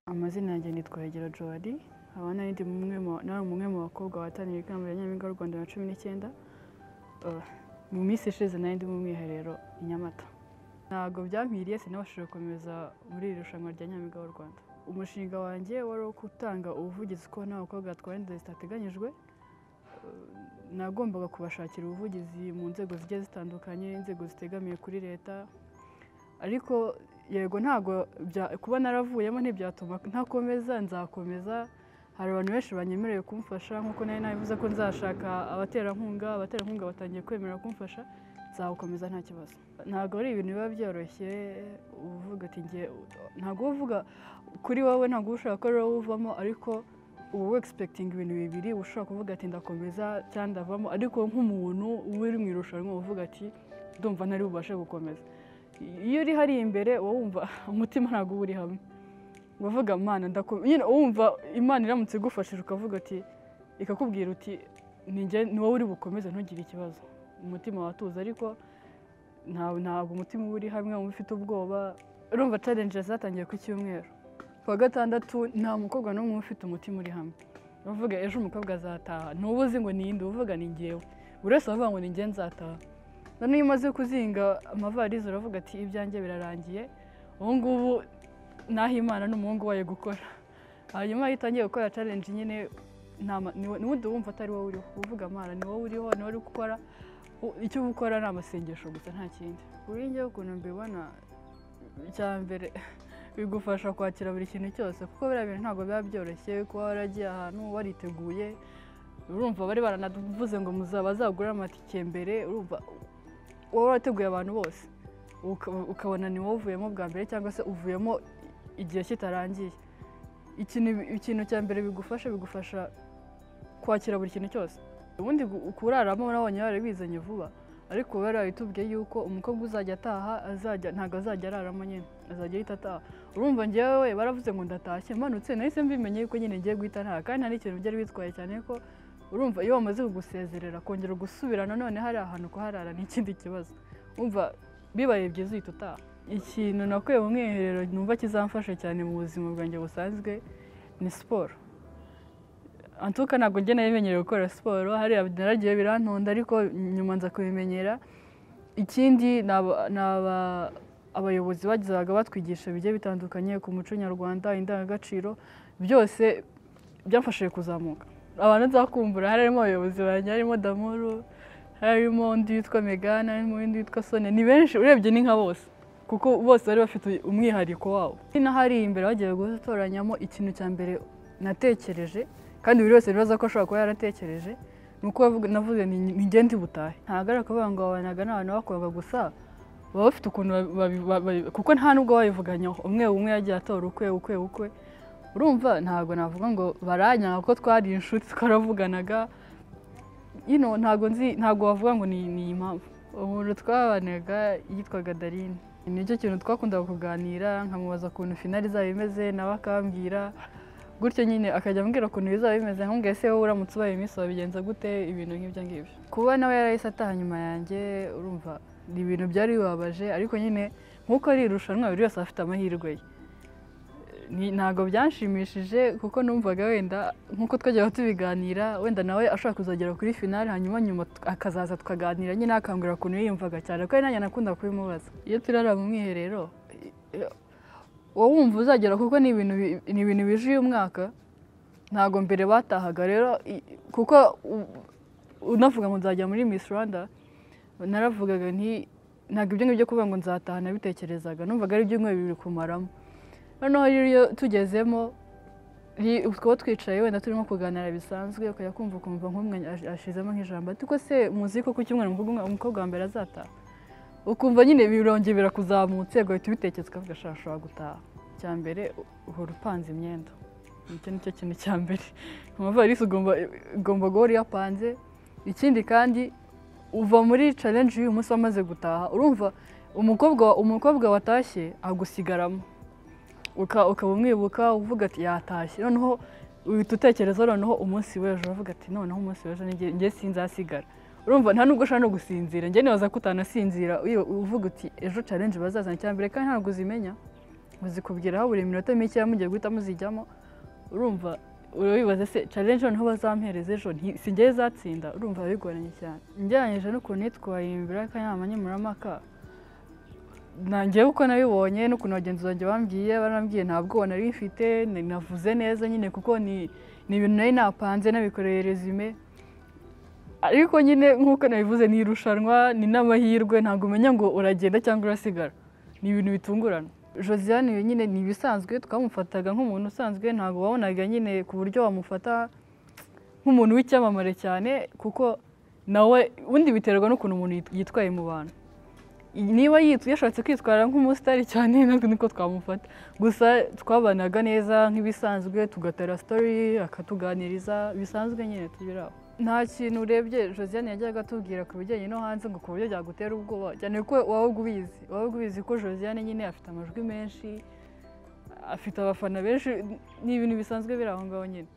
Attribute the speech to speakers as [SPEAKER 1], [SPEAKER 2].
[SPEAKER 1] amazina yanjye ni Twahirwa Joali nkaba nari umwe mu bakobwa bahataniye ikamba rya Nyampinga w'u Rwanda na cumi n'icyenda mu minsi ishize nari ndi mu mwiherero i Nyamata ntabwo byankwiriye sinabashije gukomeza muri iri rushanwa rya Nyampinga w'u Rwanda umushinga wanjye wari uwo gutanga ubuvugizi ko nta bakobwa batwara inda zitateganyijwe nagombaga kubashakira ubuvugizi mu nzego zigiye zitandukanye inzego zitegamiye kuri leta ariko yego ntabwo kuba naravuyemo ntibyatuma ntakomeza nzakomeza hari abantu benshi banyemerewe kumfasha nk'uko nari nabivuze ko nzashaka abaterankunga abaterankunga batangiye kwemera kumfasha nzagukomeza nta kibazo ntabwo ari ibintu biba byoroshye uvuga ati ngiye ntabwo uvuga kuri wowe ntabwo ushaka ko rero uvamo ariko uba wegispekitinga ibintu bibiri ushobora kuvuga ati ndakomeza cyangwa ndavamo ariko nk'umuntu uri mu irushanwa uvuga ati ndumva ntari bubashe gukomeza iyo uri hariya imbere uba wumva umutima ntabwo uba uri hamwe uvuga imana ndakomeza wumva imana iramutse igufashije ukavuga ati ikakubwira uti ni wowe uri bukomeze ntugire ikibazo umutima watuza ariko ntabwo umutima uba uri hamwe uba ufite ubwoba urumva challenge zatangiye ku cyumweru kuwa gatandatu nta mukobwa n'umwe ufite umutima uri hamwe uvuga ejo umukobwa azataha ntuba uzi ngo niyinde uvuga ni ngewe buri wese aravuga ngo ni ngewe nzataha noneho iyo umaze kuzinga amavarizi uravuga ati ibyanjye birarangiye ubu ngubu naho imana n'umuhungu wayo gukora hanyuma iyo utangiye gukora challenge nyine n'ubundi wumva atari wowe uriho uvuga amara ni wowe uriho ni wowe uri gukora icyo uba ukora ni amasengesho gusa nta kindi buri ngewe ukuntu mbibona icya mbere bigufasha kwakira buri kintu cyose kuko biriya bintu ntabwo biba byoroshye kuba waragiye ahantu wariteguye urumva bari baranavuze ngo bazagure amatike mbere urumva wowe warateguye abantu bose ukabona ni wowe uvuyemo bwa mbere cyangwa se uvuyemo igihe kitarangiye ikintu cya mbere bigufasha bigufasha kwakira buri kintu cyose ubundi kuraramo urabonye barabizanye vuba ariko bari babitubwiye yuko umukobwa uzajya ataha azajya ntabwo azajya araramo nyine azajya ahita ataha urumva ngewe baravuze ngo ndatashye mpanutse nahise mbimenye yuko nyine ngiye guhita ntaha kandi nta n'ikintu byari bitwaye cyane ko urumva iyo bamaze kugusezerera kongera gusubira nanone hari ahantu kuharara ni ikindi kibazo umva bibaye byiza uhita utaha ikintu nakuye mu mwiherero numva kizamfasha cyane mu buzima bwanjye busanzwe ni siporo antuka ntabwo njye nabimenyereye gukora siporo hariya naragiye birantonda ariko nyuma nza kubimenyera ikindi ni abayobozi bagezaga batwigisha bigiye bitandukanye ku muco nyarwanda indangagaciro byose byamfashije kuzamuka abantu nzakumbura harimo abayobozi banjye harimo damuru harimo undi witwa megana harimo undi witwa sone ni benshi urebye ni nka bose kuko bose bari bafite umwihariko wabo n'ahari imbere bagiye gutoranyamo ikintu cya mbere natekereje kandi buri wese bibaza ko ashobora kuba yaratekereje ni uko navuze ni ngende butahe ntabwo ari ukuvuga ngo wabanaga n'abantu bakobwa gusa baba bafite ukuntu kuko nta nubwo babivuganyaho umwe umwe yagiye atora ukwe ukwe ukwe urumva ntabwo navuga ngo baranyanga kuko twari inshuti twaravuganaga ino ntabwo nzi ntabwo wavuga ngo ni iyi mpamvu umuntu twabanaga yitwaga darine nicyo kintu twakundaga kuganira nkamubaza ukuntu finari izaba imeze nawe akambwira gutyo nyine akajya ambwira ukuntu bizaba bimeze nk'ubwo ese wowe uramutse ubaye iminsi wabigenza gute ibintu nk'ibyo ngibyo kuba nawe yarahise ataha nyuma yanjye urumva ni ibintu byari bibabaje ariko nyine nk'uko ari irushanwa buri wese afite amahirwe ye ntabwo byanshimishije kuko numvaga wenda nk'uko twajyaga tubiganira wenda nawe ashobora kuzagera kuri finale hanyuma nyuma akazaza tukaganira nyine akangurira ukuntu yiyumvaga cyane kuko nanjye nakunda kubimubaza iyo turara mu mwiherero wowe wumva uzagera kuko ni ibintu bije uyu mwaka ntabwo mbere batahaga rero kuko unavuga ngo nzajya muri Miss Rwanda naravugaga nti ntabwo ibyo ngibyo kuvuga ngo nzataha nabitekerezaga numvaga ari ibyumweru bibiri kumaramo noneho iyo tugezemo twaba twicaye wenda turimo kuganira bisanzwe ukajya kumva ukumva nk'umwanya ashizemo nk'ijambo ariko se muzi ko ku cyumweru umukobwa wa mbere azataha ukumva nyine birongeye birakuzamutse ugahita ubitekereza ukavuga ashobora ushobora gutaha icya mbere uhora upanze imyenda icyo ni cyo kintu cya mbere amavarisi ugomba guhora uyapanze ikindi kandi uva muri challenge y'uyu munsi wamaze gutaha urumva umukobwa umukobwa watashye agusigaramo ukaba umwibuka uvuga ati yatashye noneho uhita utekereza noneho umunsi w'ejo uvuga ati noneho umunsi w'ejo njye sinzasigara urumva nta nubwo ushobora no gusinzira njye nibaza ko utanasinzira uvuga uti ejo challenge bazazana cyane mbere kandi ntabwo uzimenya muzikubwiraho buri minota mikeya mugiye guhita muzijyamo urumva urabibaza se challenge noneho bazampereza ejo nti- si ngewe izatsinda urumva bigoranye cyane ngereranyije n'ukuntu nitwaye imbere y'akanama nkemurampaka nangewe uko nabibonye n'ukuntu bagenzi banjye bambwiye barambwiye nta bwoba nari bifite navuze neza nyine kuko ni ni ibintu nari napanze nabikoreye resume ariko nyine nk'uko nabivuze ni irushanwa ni n'amahirwe ntabwo umenya ngo uragenda cyangwa urasigara ni ibintu bitungurana josiane iyo nyine ni ibisanzwe twamufataga nk'umuntu usanzwe ntabwo wabonaga nyine ku buryo wamufata nk'umuntu w'icyamamare cyane kuko nawe ubundi biterwa n'ukuntu umuntu yit- yitwaye mu bantu niba yitwa yashatse kwitwara nk'umusitari cyane ntabwo niko twamufata gusa twabanaga neza nk'ibisanzwe tugatera sitori akatuganiriza bisanzwe nyine tubiri aho nta kintu urebye josiane yajyaga atubwira ku bijyanye no hanze ngo ku buryo byagutera ubwoba cyane ko wabaga ubizi wabaga ubizi ko josiane nyine afite amajwi menshi afite abafana benshi ni ibintu bisanzwe biri aho ngaho nyine